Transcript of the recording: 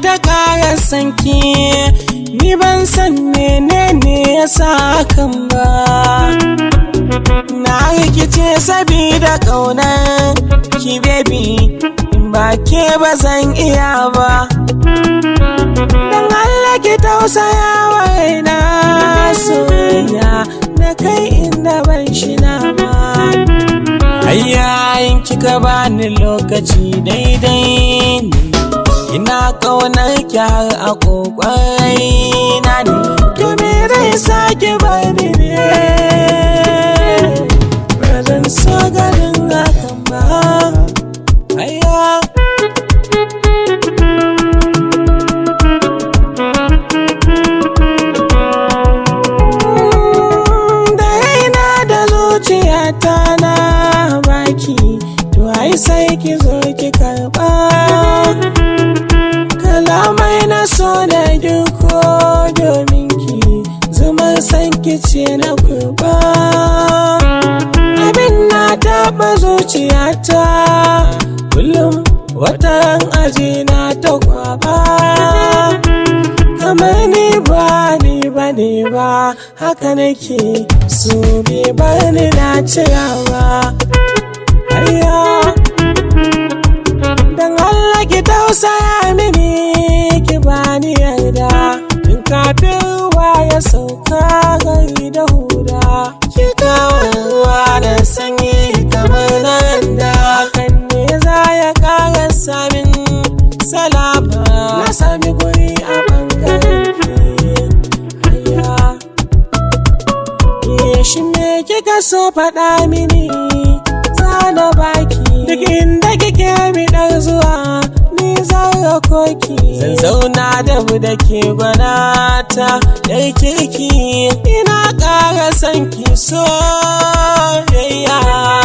ta ƙara sanki ni ban san menene ya sa hakan ba na rikice sabida ƙaunar ki baby in ba ke ba zan iya ba don Allah ki tausaya wa raina soyayya na kai inda ban shi na ba Ayyayin kika bani lokaci daidai ne Ina ƙaunar ki har a ƙoƙarai na ne To me zai sake bani ne Ba zan so ganin hakan ba Ayya Da raina da zuciyata na baki To ai sai ki zo ki karɓa kalamai na so da girko domin ki zumar san ce na kurba abin na taɓa zuciyata kullum watan aji na ta kwaba kamar ni ba ni ba ne ba haka nake so bai bar ni na cirawa ayya Dan Allah ki tausaya mini ki bani yarda in kafin ruwa ya sauka gari da huda ki kawo ruwa da sanyi kamar nan da hakan ne za ya kara samin salama na sami guri a bangaren ki Ayya. Ye shi me kika so faɗa mini zana baki duk inda kike bidar zuwa ni zan koki zan zauna da mu da ke gwanata yar kirki ina ƙara son ki soyayya